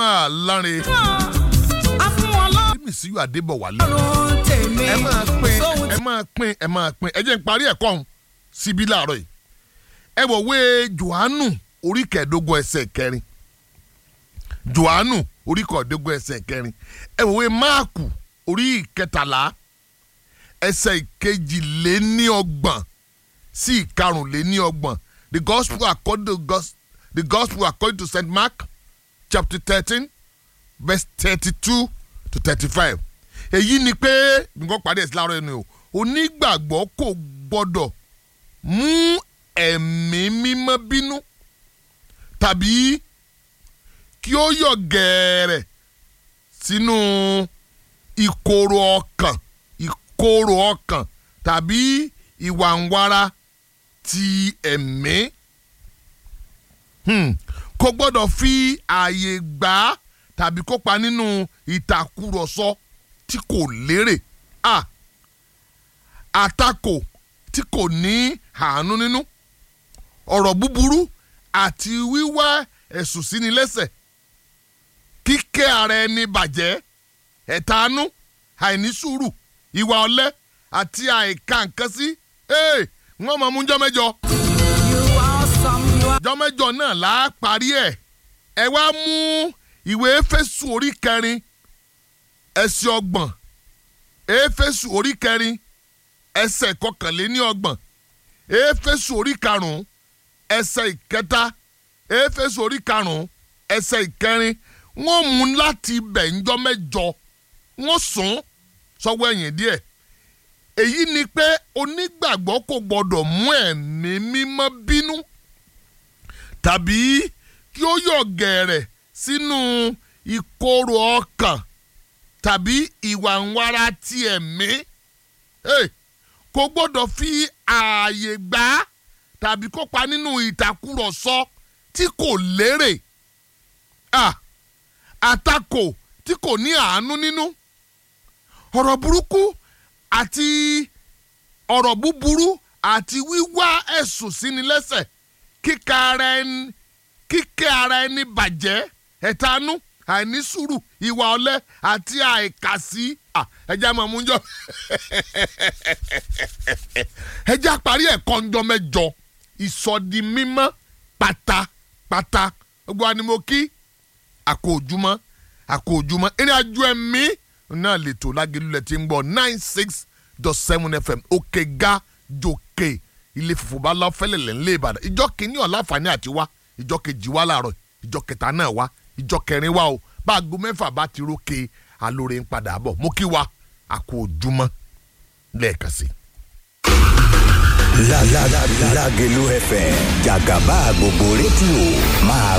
máa lárin a fún wọn lọ́rùn mímì sí yóò adébọ̀wálé tèmi. ẹ máa pín sóhun ẹ máa pín ẹ máa pín ẹ jẹ́ n parí ẹ̀kọ́ ọ̀hún síbí láàárọ̀ yìí ẹ wọ̀ wé johannu orí kẹẹ̀ẹ́dógún ẹsẹ̀ kẹrin johannu orí kẹẹ̀ẹ́dógún ẹsẹ̀ kẹrin ẹ wọ̀ wé máàkù orí kẹtàlá ẹsẹ̀ ìkejìléníọgbọ̀n sí ìkarùnléníọgbọ̀n the gospel according to gos the gospel according to st mark chapter thirteen verse thirty-two to thirty-five èyí ni pé nǹkan pàdé ẹ̀sìn láàárọ̀ ẹni o onígbàgbọ́ kò gbọ́dọ̀ mú ẹ̀mí mímọ́ bínú tàbí kí ó yọ̀ gẹ̀ẹ́rẹ̀ sínú ìkorò ọkàn ìkorò ọkàn tàbí ìwàǹwara ti ẹ̀mí hmm. kò gbọ́dọ̀ fi ààyè gbà á tàbí kópa nínú ìtàkùrọ̀sọ tí kò lérè a àtakò tí kò ní àánú nínú ọ̀rọ̀ búburú àti wíwá ẹ̀sùn síni lẹ́sẹ̀ kíkẹ́ ara ẹni bàjẹ́ ẹ̀tanú àìní sùúrù ìwà ọ̀lẹ àti àìka nǹkan sí wọ́n máa mú jọ́mẹ́jọ you are awesome you are. jọ́mẹ́jọ náà là á parí ẹ̀ ẹ wá mú ìwé éfésù orí kẹrin ẹsẹ̀ ọgbọ̀n éfésù orí kẹrin ẹsẹ̀ kọkànléní ọgbọ̀n éfésù orí karùn-ún ẹsẹ̀ ìkẹta éfésù orí karùn-ún ẹsẹ̀ ìkẹrin wọ́n mú láti bẹ̀ ńjọ́ mẹ́jọ wọ́n sùn sọ́wọ́ ẹ̀yìn díẹ̀ èyí ni pé onígbàgbọ́ kò gbọ́dọ̀ mú ẹ̀mí mímọ́ bínú tàbí kí ó yọ̀ gẹ̀rẹ̀ sínú ìkorò ọkàn tàbí ìwà ńwara ti ẹ̀mí Hey, kò gbọ́dọ̀ fi ààyè gbà á tàbí kópa nínú ìtàkùrọ̀sọ tí kò lérè Ah, àtakò tí kò ní àánú nínú ọ̀rọ̀ burúkú àti ọ̀rọ̀ búburú àti wíwá ẹ̀sùn síni lẹ́sẹ̀ kíka ara ẹni kíkẹ́ ara ẹni bàjẹ́ ẹ̀tanú àìní sùúrù ìwà ọ̀lẹ àti àìkàsí Ah, ẹja máa mú jọ ẹja parí ẹ̀kọ́ ńjọ mẹ́jọ ìsọdi mímọ́ pátápátá gbogbo wa ni mo kí àkó ojúmọ́ àkó ojúmọ́ ìrìn àjò ẹ̀mí náà lè tó lágẹ̀lúlẹ̀ tí ń bọ̀ nine six dot seven fm òkè ga jòkè ilé fòfò bá lọ fẹ́lẹ̀ lẹ́ ńlẹ̀ ìbàdàn ìjọ kìíní ọ̀la àǹfààní àti wá ìjọ kejì wá láàárọ̀ ìjọ kẹta náà wá ìjọ kẹrin wá o bá aago mẹ́fà bá ti rókè alóore ń padà bọ̀ mo kí wa àkó ojúmọ́ lẹ́ẹ̀kan sí i. La la la la Lágelú FM jàgàbá gbogbo rédíò máa